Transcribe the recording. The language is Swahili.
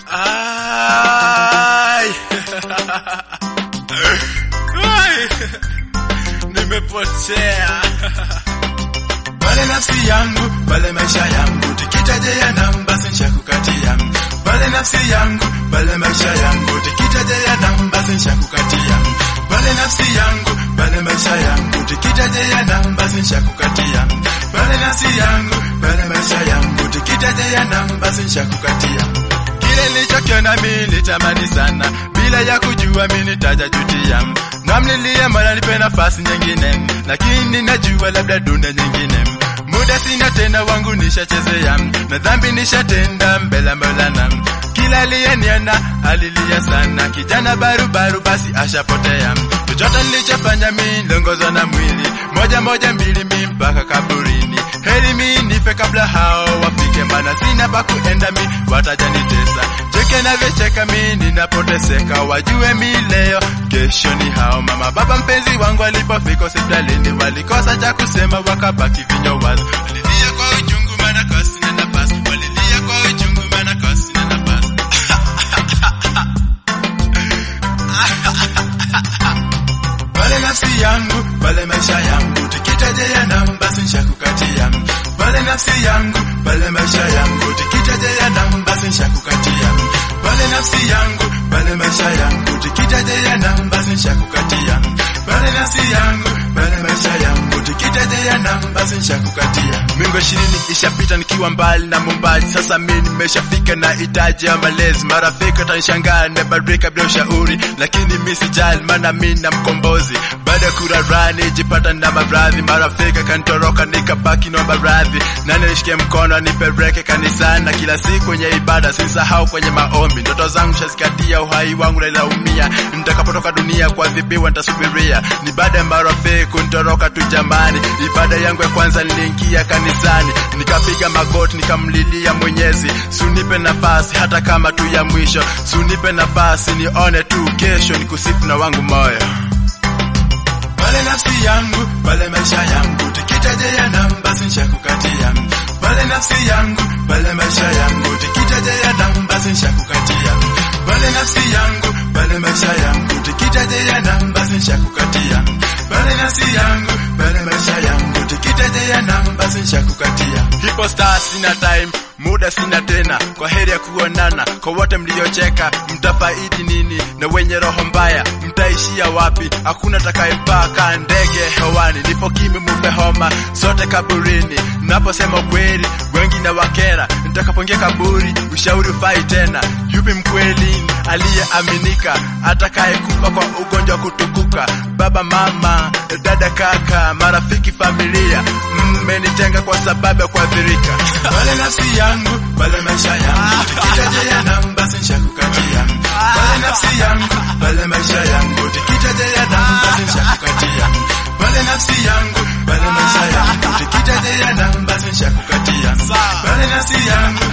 Ai. Ai. Nimepotea. pale nafsi yangu pale maisha yangu tikitaje ya namba sensha kukatia pale nafsi yangu pale maisha yangu tikitaje ya namba sensha kukatia pale nafsi yangu pale maisha yangu tikitaje ya namba sensha kukatia pale nafsi yangu pale maisha yangu tikitaje ya namba sensha kukatia kile nilichokiona mimi nitamani sana bila ya kujua mimi nitajajutia namlilia mwana nipe nafasi nyingine lakini najua labda dunda nyingine muda sina tena wangu nishachezea na dhambi nishatenda mbele ya Maulana kila aliyeniona alilia sana kijana barubaru basi ashapotea chochote nilichofanya mimi ndongozwa na mwili moja moja mbili mi mpaka kaburini heri mi nife kabla hao wafike maana sina pa kuenda mi watajanitesa cheke navyocheka mi ninapoteseka wajue mi leo kesho ni hao mama baba mpenzi wangu alipofika hospitalini walikosa cha kusema wakabaki vinywa wazi walilia kwa uchungu maana kwa sina nafasi walilia kwa uchungu maana kwa sina nafasi pale nafsi yangu pale maisha yangu tikitaje ya namba sinsha kukatia pale nafsi yangu pale maisha yangu tikitaje ya namba sinsha kukatia pale nafsi yangu pale maisha yangu tikitaje ya namba sinsha kukatia pale nafsi yangu pale maisha yangu tikitaje ya namba sinsha kukatia mingo ishirini ishapita nikiwa mbali na mumbaji sasa mi nimeshafika na itaji ya malezi marafiki watanishangaa nimebadilika bila ushauri lakini mi sijali maana mi na mkombozi baada ya kurarani jipata na maradhi marafiki kanitoroka nikabaki na maradhi nani nishikie mkono nipeleke kanisani na kila siku kwenye ibada sisahau kwenye maombi ndoto zangu shazikatia uhai wangu nailaumia nitakapotoka dunia kuadhibiwa nitasubiria ni baada ya marafiki kunitoroka tu jamani ibada yangu ya kwanza niliingia kanisani nikapiga magoti nikamlilia mwenyezi sunipe nafasi hata kama tu ya mwisho sunipe nafasi nione tu kesho nikusifu na wangu moyo pale nafsi yangu pale maisha yangu tikitaje ya namba sinsha kukatia pale nafsi yangu pale maisha yangu tikitaje ya namba sinsha kukatia pale nafsi yangu pale maisha yangu tikitaje ya namba sinsha kukatia pale nafsi yangu pale maisha yangu tikitaje ya namba sinsha kukatia hipo star sina time muda sina tena kwa heri ya kuonana kwa wote mliocheka mtafaidi nini na wenye roho mbaya mtaishia wapi hakuna takayepaka ndege hewani nipo kimi mufe homa sote kaburini naposema ukweli wengi na wakera nitakapoingia kaburi ushauri ufai tena yupi mkweli aliyeaminika atakayekufa kwa ugonjwa wa kutukuka baba mama dada kaka marafiki familia mmenitenga kwa sababu ya kuathirika pale nafsi yangu pale maisha yangu tikitaje ya namba sinsha kukatia pale nafsi yangu pale maisha yangu tikitaje ya namba sinsha kukatia pale nafsi yangu pale maisha yangu tikitaje ya namba sinsha kukatia pale nafsi yangu